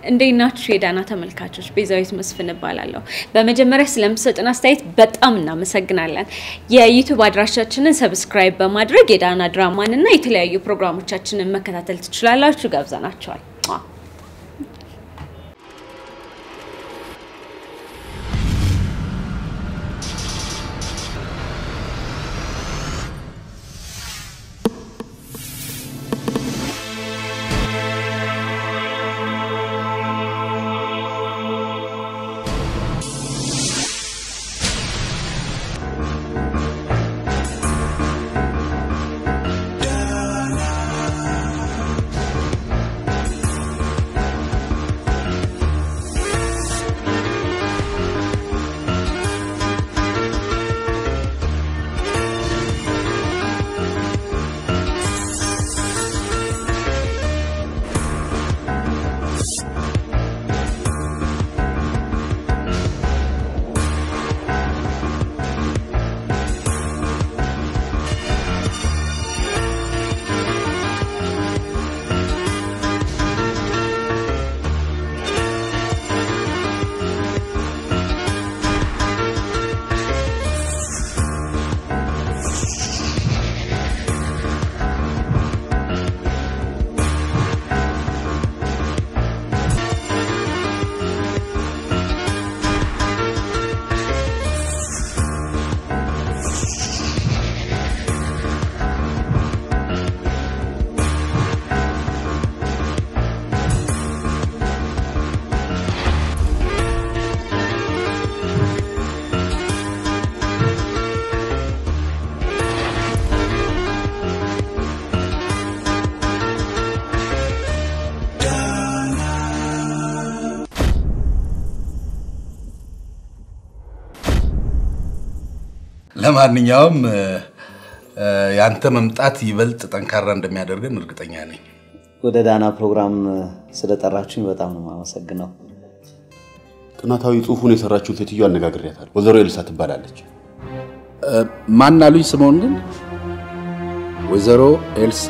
እንዴት ናችሁ የዳና ተመልካቾች? ቤዛዊት መስፍን እባላለሁ። በመጀመሪያ ስለምሰጥን አስተያየት በጣም እናመሰግናለን። የዩቱብ አድራሻችንን ሰብስክራይብ በማድረግ የዳና ድራማን እና የተለያዩ ፕሮግራሞቻችንን መከታተል ትችላላችሁ። ጋብዘናቸዋል። ለማንኛውም ያንተ መምጣት ይበልጥ ጠንካራ እንደሚያደርገን እርግጠኛ ነኝ። ወደ ዳና ፕሮግራም ስለጠራችሁኝ በጣም ነው የማመሰግነው። ጥናታዊ ጽሑፉን የሰራችው ሴትዮ አነጋግሬያታለሁ። ወይዘሮ ኤልሳ ትባላለች። ማን አሉኝ? ስምኦን ግን ወይዘሮ ኤልሳ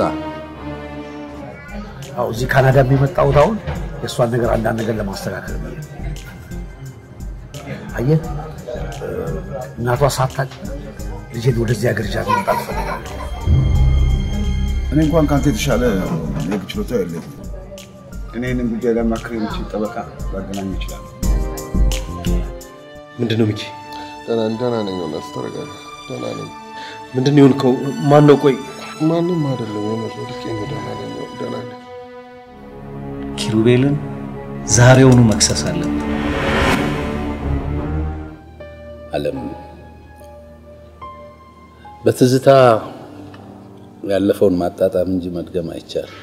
አዎ እዚህ ካናዳ የሚመጣሁት አሁን የእሷን ነገር አንዳንድ ነገር ለማስተካከል ነው። አየህ እናቷ ሳታቅ ልጄን ወደዚህ ሀገር ይዣት መምጣት እፈልጋለሁ። እኔ እንኳን ከአንተ የተሻለ የህግ ችሎታ የለኝም። እኔ ይህንን ጉዳይ ለማክር የሚችል ጠበቃ ላገናኝ ይችላል። ምንድን ነው ሚኪ? ደህና ነኝ። እውነት ተረጋጋ። ደህና ነኝ። ምንድን ነው የሆንከው? ማን ነው? ቆይ ማንም አይደለም። የሆነ ወድቄ ነው። ደህና ነኝ። ደህና ነኝ። ኪሩቤልን ዛሬውኑ መክሰስ አለብን። አለም በትዝታ ያለፈውን ማጣጣም እንጂ መድገም አይቻልም።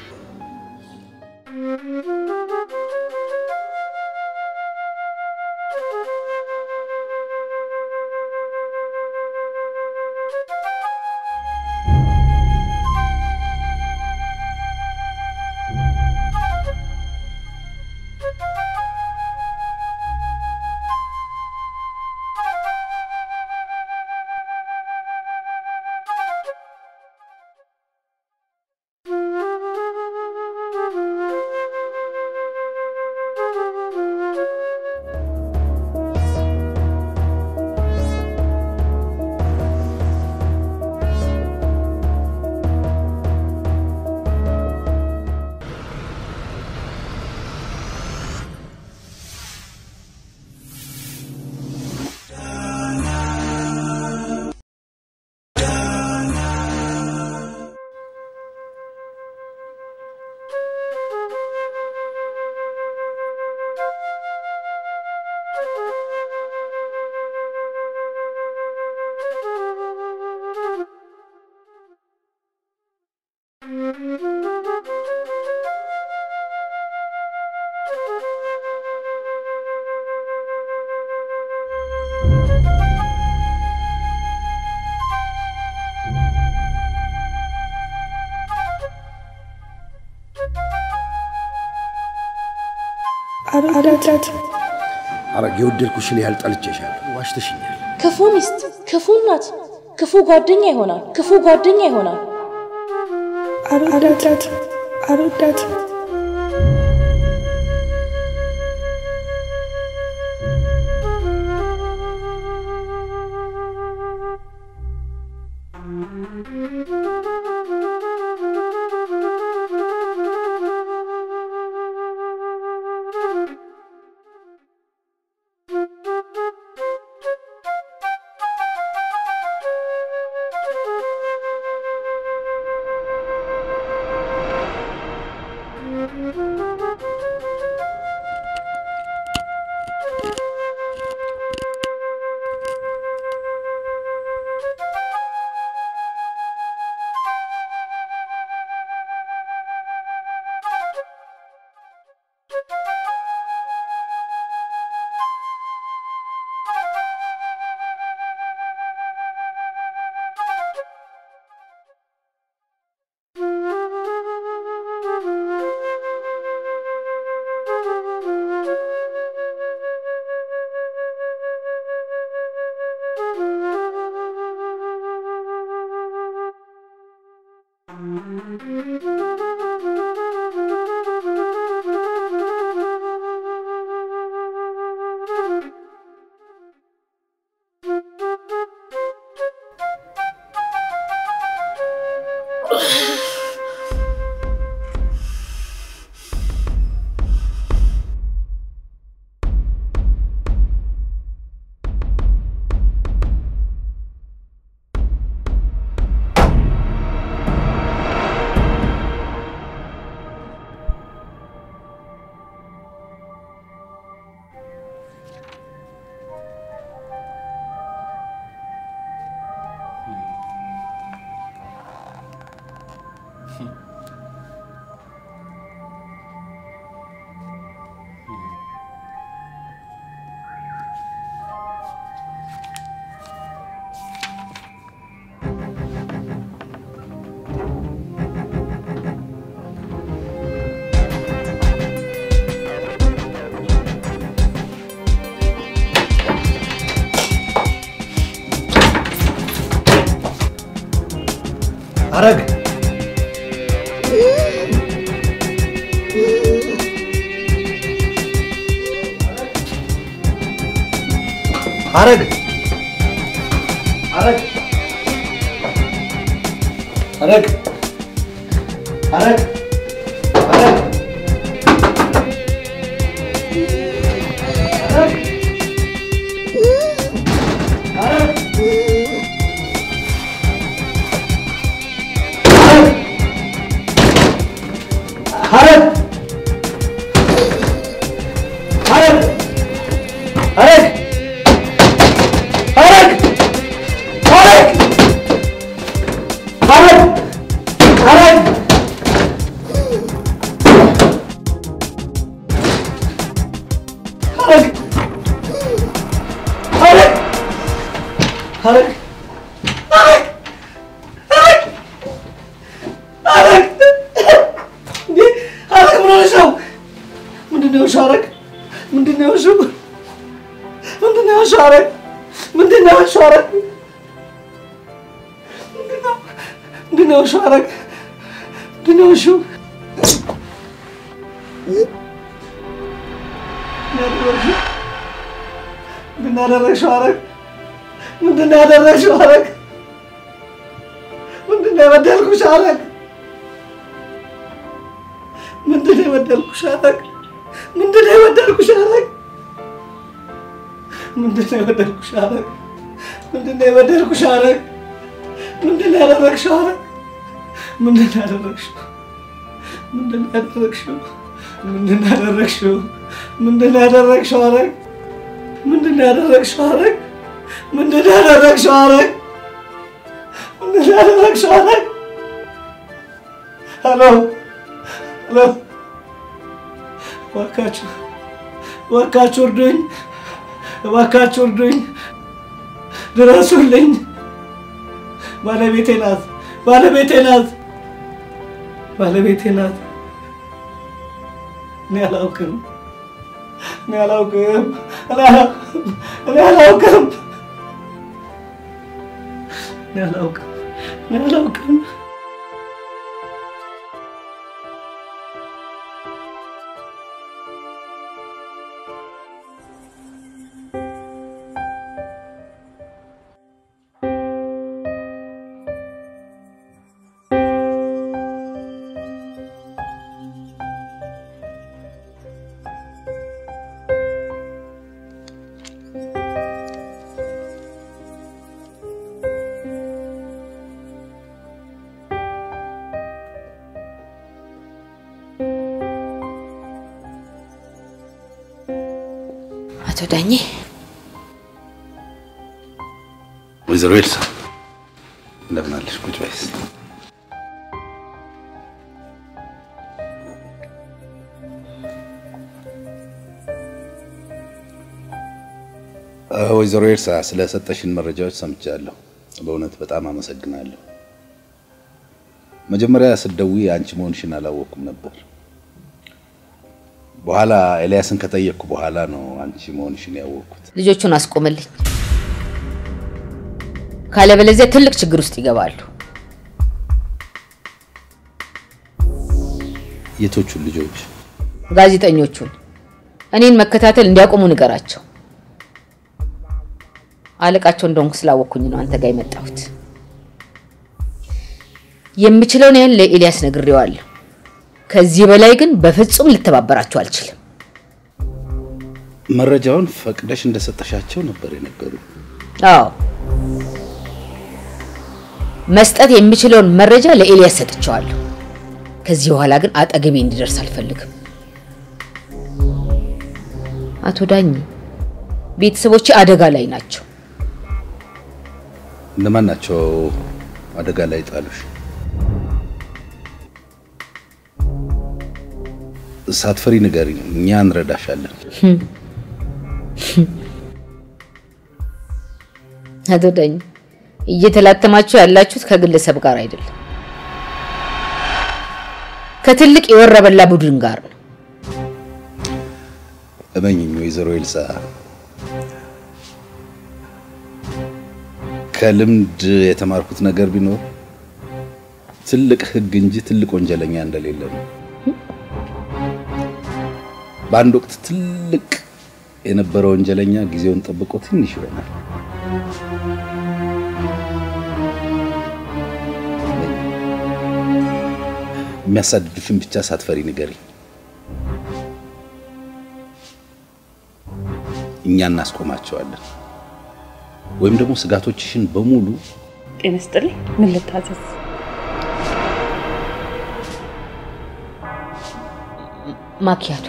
አዳዳት አረግ የወደድኩሽን ያህል ጠልቼሻለሁ። ዋሽተሽኛል። ክፉ ሚስት፣ ክፉ እናት፣ ክፉ ጓደኛ ይሆናል። ክፉ ጓደኛ ይሆናል። አዳዳት አልወዳት ሐረግ ሐረግ ሐረግ ሐረግ ሐረግ ሐረግ ሐረግ ሐረግ ሐረግ ሐረግ ሐረግ ሐረግ ሐረግ ሐረግ ሐረግ ሐረግ ሐረግ ሐረግ እንዴ ሐረግ ምን ሆነሽ ነው? ምንድን ነው የሆንሽው? ሐረግ ምንድን ነው የሆንሽው? ምንድን ነው የሆንሽው? ሐረግ ምንድን ነው የሆንሽው? ሐረግ ምንድን ነው ምንድን ነው የሆንሽው? ሐረግ ምንድን ነው የሆንሽው? ምንድን ነው ያደረግሽው? ሐረግ ምንድን ነው ያደረግሽው? ሐረግ ምንድን ነው የበደልኩሽ? ሐረግ ምንድን ነው የበደልኩሽ? ሐረግ ምንድን ነው የበደልኩሽ? ሐረግ ምንድን ነው የበደልኩሽ? ሐረግ ምንድን ነው የበደልኩሽ? ሐረግ ምንድን ነው ያደረግሽው? ሐረግ ምንድን ነው ያደረግሽው? ምንድን ነው ያደረግሽው? ምንድን ነው ያደረግሽው? ምንድን ነው ያደረግሽው? ሐረግ ምንድን ነው ያደረግሽው? ሐረግ ምንድን ነው ያደረግሽው? ሐረግ ምንድን ነው ያደረግሽው? ሐረግ ሄሎ ሄሎ፣ እባካችሁ እባካችሁ እርዱኝ፣ እባካችሁ እርዱኝ፣ ድረሱልኝ። ባለቤቴ ናት፣ ባለቤቴ ናት፣ ባለቤቴ ናት። እኔ አላውቅም፣ እኔ አላውቅም፣ እኔ አላውቅም፣ እኔ አላውቅም፣ እኔ አላውቅም፣ እኔ አላውቅም። አቶ ዳኜ ወይዘሮ ኤልሳ እንደምን አለሽ? ቁጭ በይ እስኪ። አ፣ ወይዘሮ ኤልሳ ስለሰጠሽን መረጃዎች ሰምቻለሁ። በእውነት በጣም አመሰግናለሁ። መጀመሪያ ስትደውይ አንቺ መሆንሽን አላወቅኩም ነበር። በኋላ ኤልያስን ከጠየቅኩ በኋላ ነው አንቺ መሆንሽን ያወቅኩት። ልጆቹን አስቆምልኝ፣ ካለበለዚያ ትልቅ ችግር ውስጥ ይገባሉ። የቶቹን ልጆች? ጋዜጠኞቹን እኔን መከታተል እንዲያቆሙ ንገራቸው። አለቃቸው እንደሆንኩ ስላወቅኩኝ ነው አንተ ጋር የመጣሁት። የምችለውን ያህል ለኤልያስ ነግሬዋለሁ። ከዚህ በላይ ግን በፍጹም ልተባበራቸው አልችልም። መረጃውን ፈቅደሽ እንደሰጠሻቸው ነበር የነገሩ። አዎ መስጠት የምችለውን መረጃ ለኤልያስ ሰጥቼዋለሁ። ከዚህ በኋላ ግን አጠገቤ እንዲደርስ አልፈልግም። አቶ ዳኝ ቤተሰቦቼ አደጋ ላይ ናቸው። እነማን ናቸው አደጋ ላይ ጣሉሽ? ሳትፈሪ ንገሪኝ፣ እኛ እንረዳሻለን። አቶ ዳኝ እየተላተማችሁ ያላችሁት ከግለሰብ ጋር አይደለም፣ ከትልቅ የወረበላ ቡድን ጋር ነው። እመኝኝ ወይዘሮ ኤልሳ ከልምድ የተማርኩት ነገር ቢኖር ትልቅ ህግ እንጂ ትልቅ ወንጀለኛ እንደሌለ ነው። በአንድ ወቅት ትልቅ የነበረ ወንጀለኛ ጊዜውን ጠብቆ ትንሽ ይሆናል። የሚያሳድዱሽን ብቻ ሳትፈሪ ንገሪኝ። እኛ እናስቆማቸዋለን። ወይም ደግሞ ስጋቶችሽን በሙሉ ጤና ይስጥልኝ። ምን ልታዘዝ? ማኪያቶ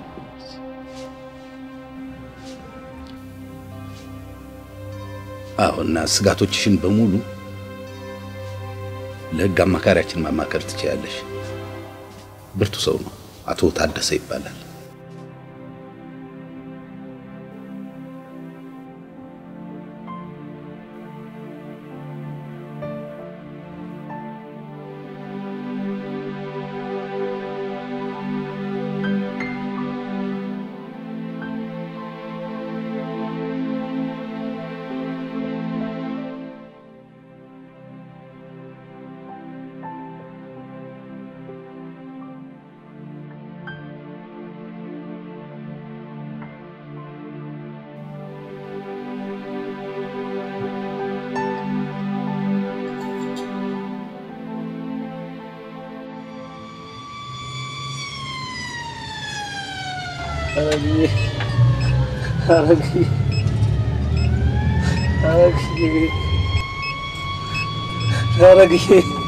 አዎ፣ እና ስጋቶችሽን በሙሉ ለህግ አማካሪያችን ማማከር ትችያለሽ። ብርቱ ሰው ነው። አቶ ታደሰ ይባላል። ሐረግዬ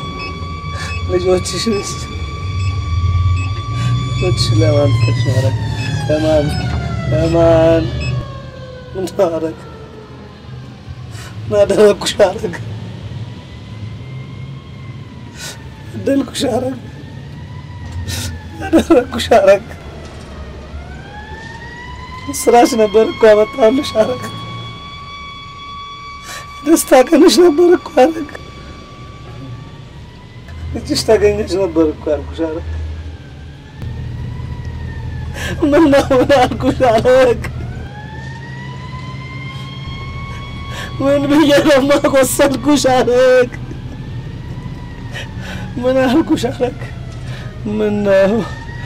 ልጆችሽንስ ልጆችሽ ለማን ትተሽ ነው? ሐረግ ለማን ለማን ምን ሐረግ ምን አደረግኩሽ? ሐረግ በደልኩሽ? ሐረግ አደረግኩሽ? ሐረግ ስራሽ ነበር እኮ ያመጣሁልሽ። ሐረግ ደስታ ቀንሽ ነበር እኮ ሐረግ እጅሽ ተገኘች ነበር እኮ ያልኩሽ። ሐረግ ምን ነው ምን አልኩሽ? ሐረግ ምን ብዬ ነው የማቆሰልኩሽ? ሐረግ ምን አልኩሽ? ሐረግ ምን ነው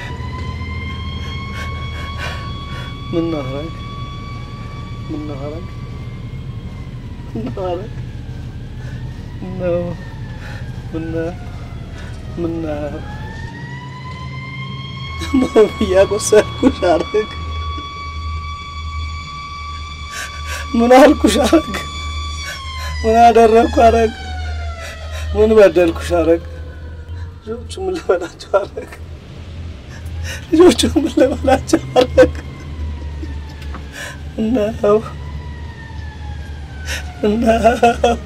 ምን ነው ሐረግ ምን ነው ሐረግ ምን ነው ሐረግ ምን ነው ምን ነው ምን ነው ምን እያቆሰልኩሽ? ሐረግ ምን አልኩሽ? ሐረግ ምን አደረግኩ? ሐረግ ምን በደልኩሽ? ሐረግ ልጆቹ ምን ልበላቸው? ሐረግ ልጆቹ ምን ልበላቸው? ሐረግ ነው ነው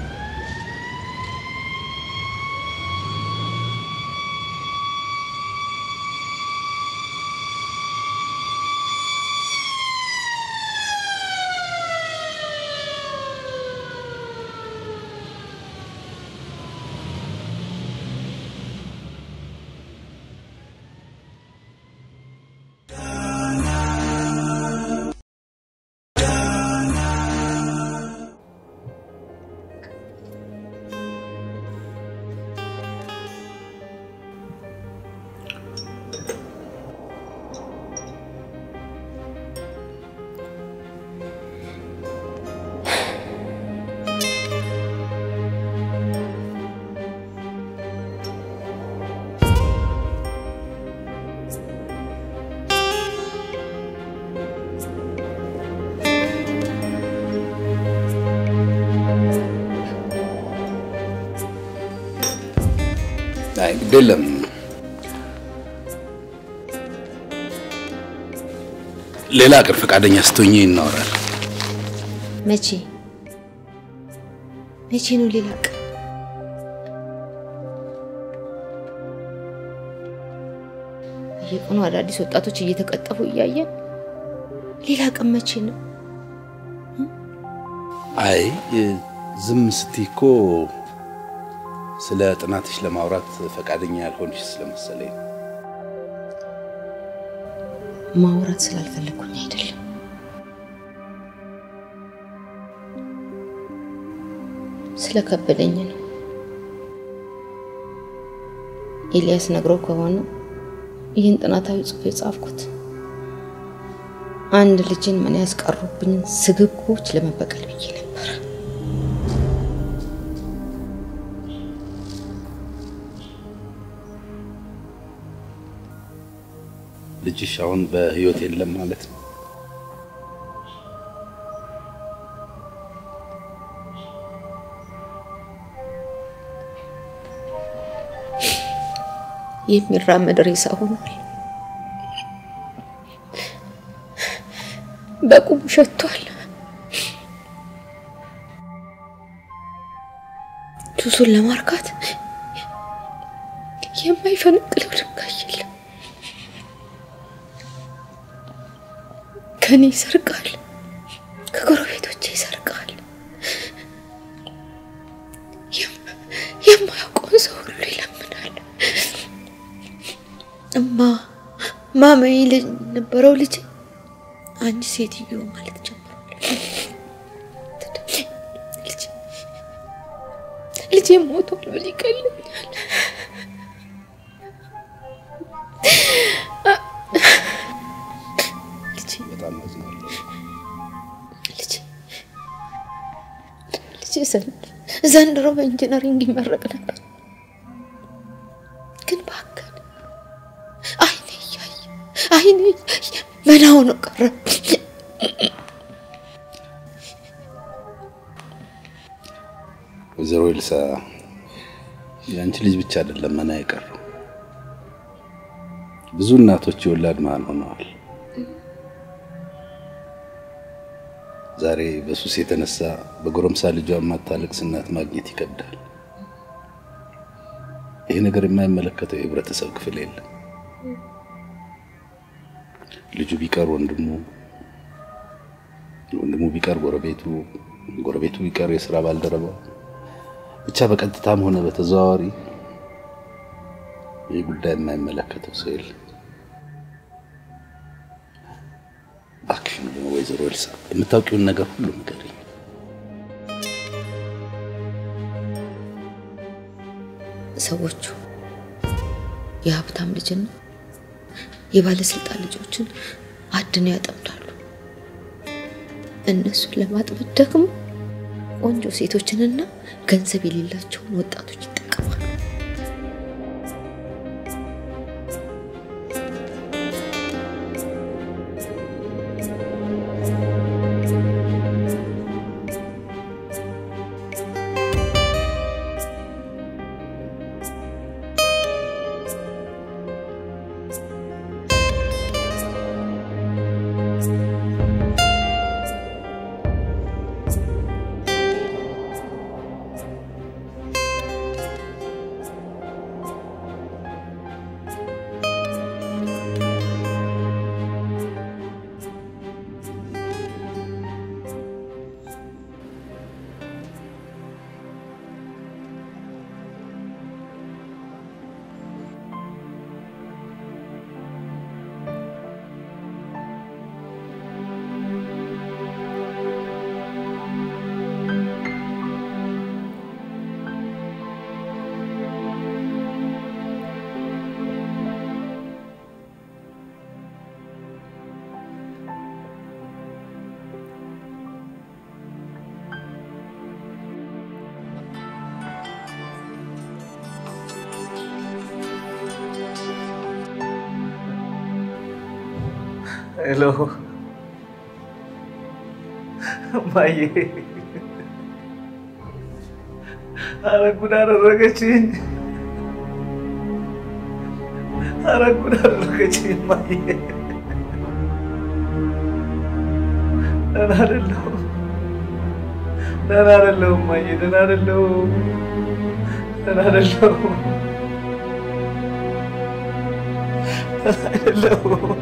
አይ ግድ የለም ሌላ ቀን ፈቃደኛ ስትሆኚ እናወራለን። መቼ መቼ ነው ሌላ ቀን? በየቀኑ አዳዲስ ወጣቶች እየተቀጠፉ እያየን ሌላ ቀን መቼ ነው? አይ ዝም ስትይ እኮ ስለ ጥናትሽ ለማውራት ፈቃደኛ ያልሆንሽ ስለመሰለኝ ነው። ማውራት ስላልፈለኩኝ አይደለም። ስለከበደኝ ነው። ኤልያስ ነግሮ ከሆነ ይህን ጥናታዊ ጽሑፍ የጻፍኩት አንድ ልጅን ምን ያስቀሩብኝን ስግብግቦች ለመበቀል ብዬ ነበር። ልጅሽ አሁን በህይወት የለም ማለት ነው? የሚራመድ ሬሳ ሆኗል። በቁሙ ሸቷል። ሱሱን ለማርካት የማይፈነቅለው ድንጋይ የለም። ከኔ ይሰርቃል፣ ከጎረቤቶቼ ይሰርቃል። የም- የማያውቀውን ሰው ሁሉ ይለምናል። እማ ማማዬ ልጅ ነበረው ልጅ አንቺ ሴትዮ ማለት ጀምሯል። ልጅ ልጄ ሞቷል ብል ይቀልኛል። ልጄ በጣም አዝናለሁ። ልጄ ልጄ ዘንድ- ዘንድሮ በኢንጂነሪንግ ይመረቅ ነበር፣ ግን ባከን አይኔ እያየ አይኔ እያየ መና ሆኖ ቀረ። ወይዘሮ ኤልሳ የአንቺ ልጅ ብቻ አይደለም መና የቀረው፣ ብዙ እናቶች የወላድ መሀን ሆነዋል። ዛሬ በሱስ የተነሳ በጎረምሳ ልጇ የማታለቅስ እናት ማግኘት ይከብዳል። ይህ ነገር የማይመለከተው የህብረተሰብ ክፍል የለም። ልጁ ቢቀር ወንድሙ፣ ወንድሙ ቢቀር ጎረቤቱ፣ ጎረቤቱ ቢቀር የስራ ባልደረባው፣ ብቻ በቀጥታም ሆነ በተዘዋዋሪ ይህ ጉዳይ የማይመለከተው ሰው የለም። እባክሽን ወይዘሮ ኤልሳ የምታውቂውን ነገር ሁሉ ንገሪኝ። ሰዎቹ የሀብታም ልጅና የባለስልጣን ልጆችን አድነው ያጠምዳሉ። እነሱን ለማጥመድ ደግሞ ቆንጆ ሴቶችንና ገንዘብ የሌላቸውን ወጣቶች ይጠቀማሉ። ሄሎ እማዬ፣ ኧረ ጉድ አደረገችኝ! ኧረ ጉድ አደረገችኝ እማዬ። ደህና አይደለሁም፣ ደህና አይደለሁም እማዬ፣ ደህና አይደለሁም፣ ደህና አይደለሁም፣ ደህና አይደለሁም።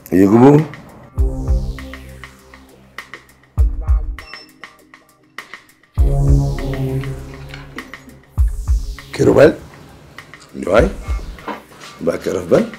ይግቡ። ኪሩቤል ነዋይ እባክህ ረፍ በል።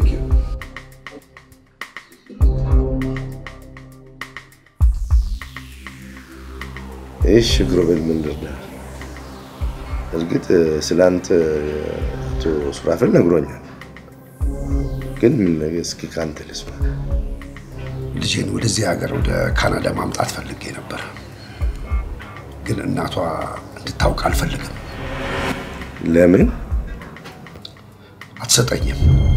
እሺ ኪሩቤል ምን ልርዳህ? እርግጥ ስለ አንተ አቶ ሱራፌል ነግሮኛል፣ ግን ምን ነገር እስኪ ከአንተ ልስማ። ልጄን ወደዚህ ሀገር ወደ ካናዳ ማምጣት ፈልጌ ነበር፣ ግን እናቷ እንድታውቅ አልፈልግም። ለምን? አትሰጠኝም።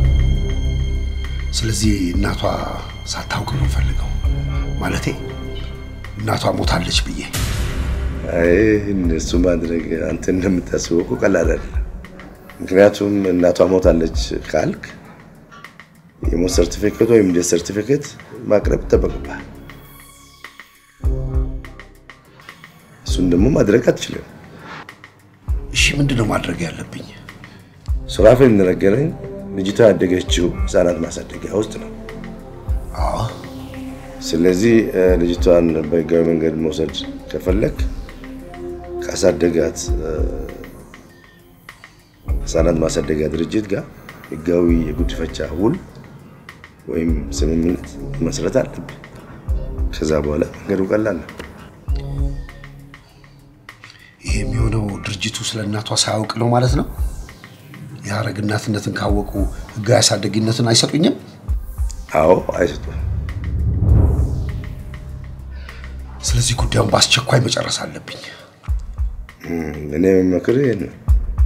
ስለዚህ እናቷ ሳታውቅ ነው ፈልገው ማለቴ እናቷ ሞታለች ብዬ አይ እነሱ ማድረግ አንተ እንደምታስበው እኮ ቀላል አይደለም። ምክንያቱም እናቷ ሞታለች ካልክ የሞት ሰርቲፊኬት ወይም ዴት ሰርቲፊኬት ማቅረብ ይጠበቅብሃል። እሱን ደግሞ ማድረግ አትችልም። እሺ ምንድን ነው ማድረግ ያለብኝ? ሱራፌል እንደነገረኝ ልጅቷ ያደገችው ህፃናት ማሳደጊያ ውስጥ ነው። ስለዚህ ልጅቷን በህጋዊ መንገድ መውሰድ ከፈለክ ካሳደጋት ህፃናት ማሳደጊያ ድርጅት ጋር ህጋዊ የጉድፈቻ ውል ወይም ስምምነት መስረት አለብህ። ከዛ በኋላ መንገዱ ቀላል ነው። ይሄ የሚሆነው ድርጅቱ ስለ እናቷ ሳያውቅ ነው ማለት ነው። የሀረግ እናትነትን ካወቁ ህጋዊ አሳደጊነትን አይሰጡኝም? አዎ አይሰጡም። ስለዚህ ጉዳዩን በአስቸኳይ መጨረስ አለብኝ። እኔ የምመክርህ ይሄን ነው።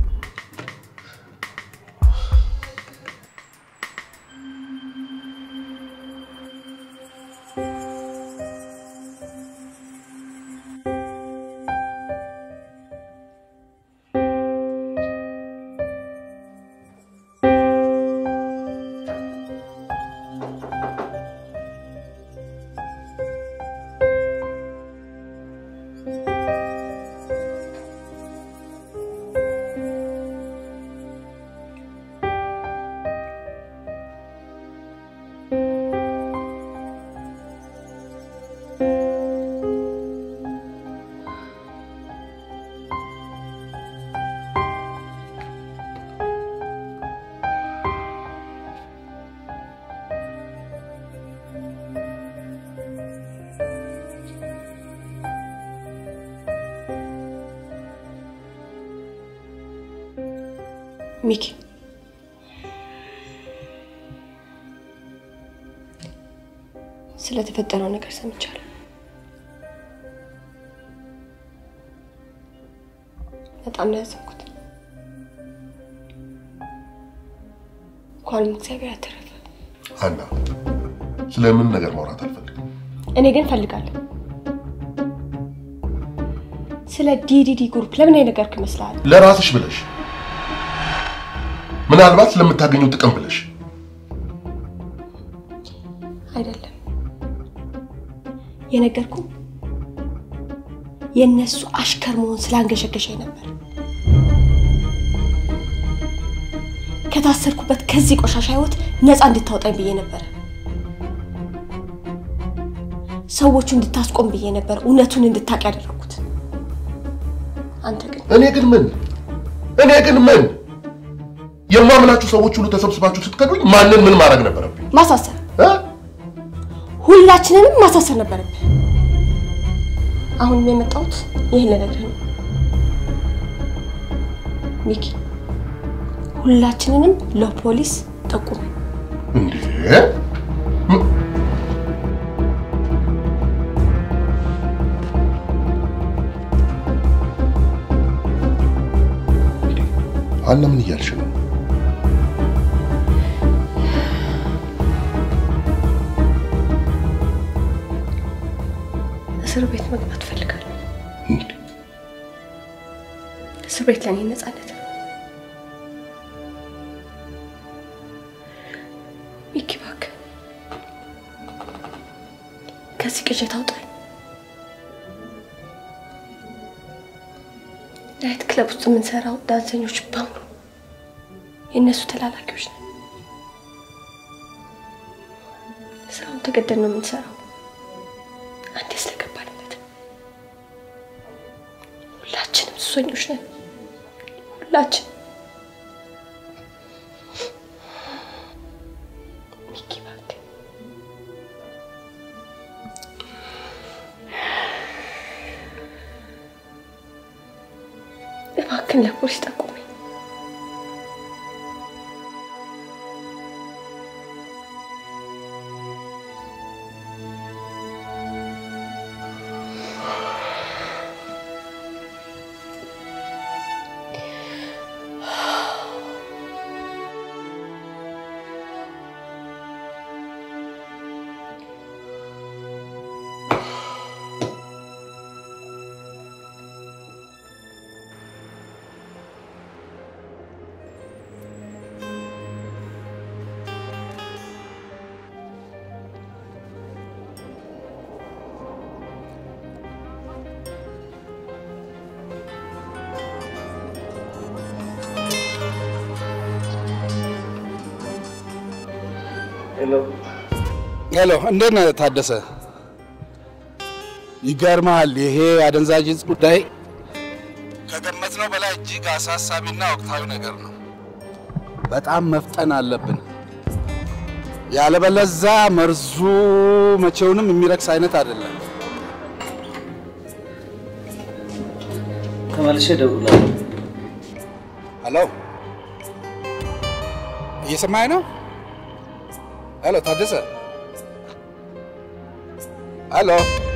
ሚኪ ስለተፈጠረው ነገር ሰምቻለሁ። በጣም ነው ያዘንኩት። እንኳንም እግዚአብሔር አተረፈ። ሀና ስለምን ነገር ማውራት አልፈልግም። እኔ ግን ፈልጋለሁ። ስለ ዲዲዲ ግሩፕ ለምን የነገርክ ይመስልሃል? ለራስሽ ብለሽ ምናልባት ስለምታገኘው ጥቅም ብለሽ አይደለም የነገርኩ የእነሱ አሽከር መሆን ስላንገሸገሸኝ ነበር። ከታሰርኩበት ከዚህ ቆሻሻ ህይወት ነፃ እንድታወጣኝ ብዬ ነበር። ሰዎቹ እንድታስቆም ብዬ ነበር እውነቱን እንድታቅ ያደረኩት። አንተ ግን እኔ ግን ምን እኔ ግን ምን የማምናችሁ ሰዎች ሁሉ ተሰብስባችሁ ስትከዱኝ ማንን ምን ማድረግ ነበረብኝ? ማሳሰር፣ ሁላችንንም ማሳሰር ነበረብህ። አሁንም የመጣሁት ይህን ልነግርህ ነው ሚኪ። ሁላችንንም ለፖሊስ ጠቁም። እንዴ ሀና ምን እያልሽ ነው? እስር ቤት መግባት እፈልጋለሁ። እስር ቤት ለእኔ ነፃነት ነው። ሚኪ እባክህ ከዚህ ቅዠት አውጣኝ። ናይት ክለብ ውስጥ የምንሰራው ዳንሰኞች በሙሉ የእነሱ ተላላኪዎች ነን። ስራውን ተገደን ነው የምንሰራው። አንዴ ስለገባንበት ሁላችንም ሱሰኞች ነን። ሁላችን ሚኪ እባክህ እባክህን ለፖሊስ ጠቁመኝ። ሄሎ፣ እንዴት ነህ ታደሰ? ይገርማል። ይሄ አደንዛዥ ዕፅ ጉዳይ ከገመትነው በላይ እጅግ አሳሳቢና ወቅታዊ ነገር ነው። በጣም መፍጠን አለብን። ያለበለዛ መርዙ መቼውንም የሚረክስ አይነት አይደለም። ተመልሼ እደውላለሁ። ሄሎ፣ እየሰማኸኝ ነው? ሄሎ ታደሰ፣ ሄሎ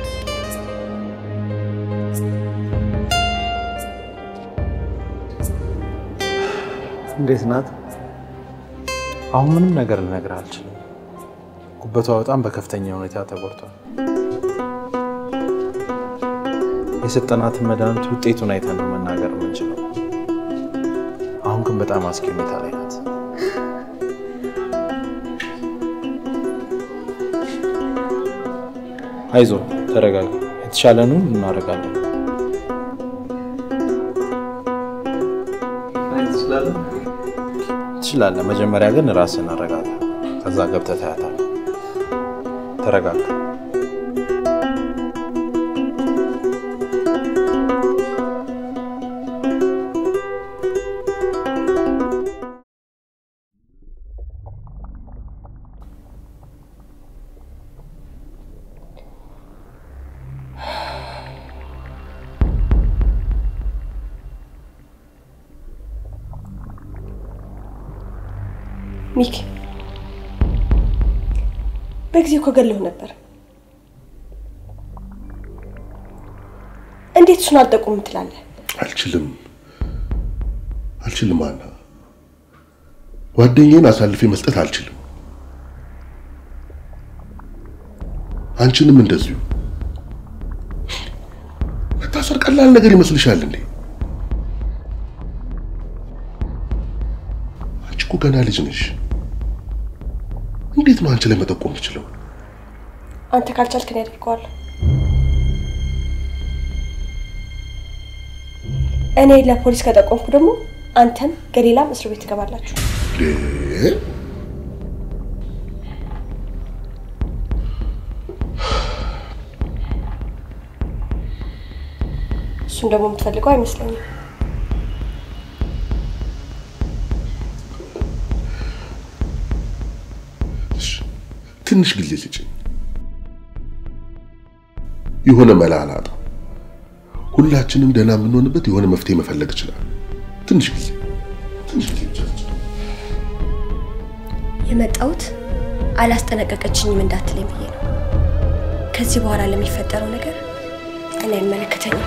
እንዴት ናት? አሁን ምንም ነገር ልነግርህ አልችልም። ጉበቷ በጣም በከፍተኛ ሁኔታ ተጎድቷል። የሰጠናትን መድኃኒት ውጤቱን አይተን ነው መናገር የምንችለው። አሁን ግን በጣም አስጊ ሁኔታ ላይ ናት። አይዞ፣ ተረጋጋ። የተሻለንን እናደርጋለን። ትችላለህ። መጀመሪያ ግን ራስን አረጋጋ። ከዛ ገብተህ ታያታለህ። ተረጋጋ። ሚኪ በጊዜው ከገለሁ ነበር። እንዴት እሱን አልጠቁም ትላለህ? አልችልም አልችልም አና ጓደኛዬን አሳልፌ መስጠት አልችልም። አንቺንም እንደዚሁ። መታሰር ቀላል ነገር ይመስልሻል እንዴ? አንቺ እኮ ገና ልጅ ነሽ። እንዴት ነው አንቺ ላይ መጠቆም የምችለው? አንተ ካልቻልክ እኔ አደርገዋለሁ። እኔ ለፖሊስ ከጠቆምኩ ደግሞ አንተም ገሊላም እስር ቤት ትገባላችሁ። እ? እሱን ደግሞ የምትፈልገው አይመስለኝም። ትንሽ ጊዜ ስጭኝ። የሆነ መላ አላጣም። ሁላችንም ደህና የምንሆንበት የሆነ መፍትሄ መፈለግ ይችላል። ትንሽ ጊዜ ትንሽ ጊዜ ብቻ ስጭኝ። የመጣሁት አላስጠነቀቀችኝም እንዳትለኝ ብዬ ነው። ከዚህ በኋላ ለሚፈጠረው ነገር እኔ አይመለከተኝም።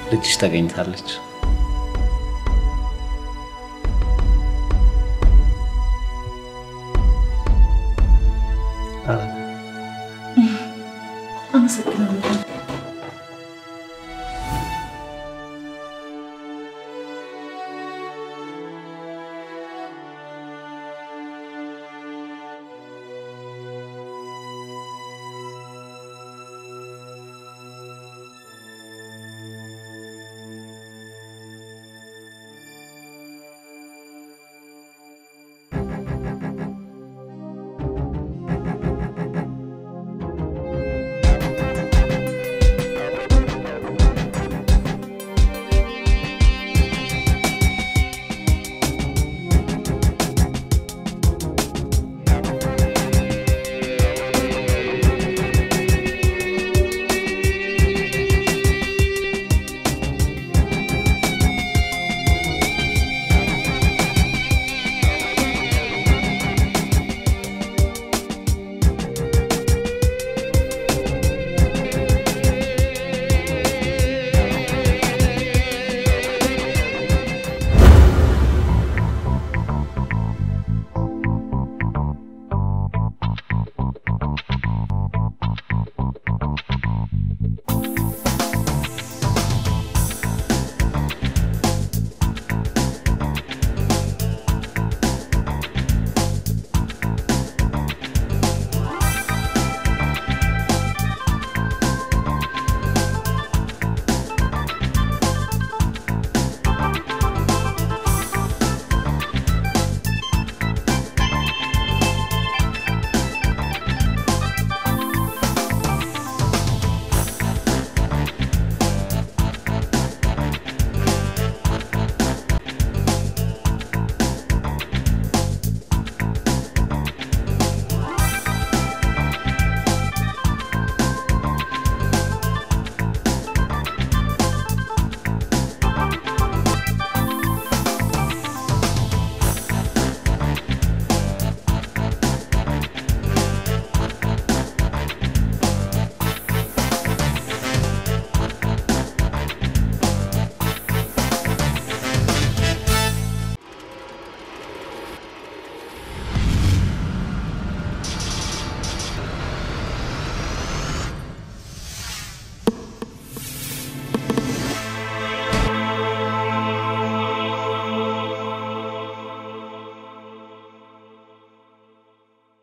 ልጅሽ ተገኝታለች። አመሰግናለሁ።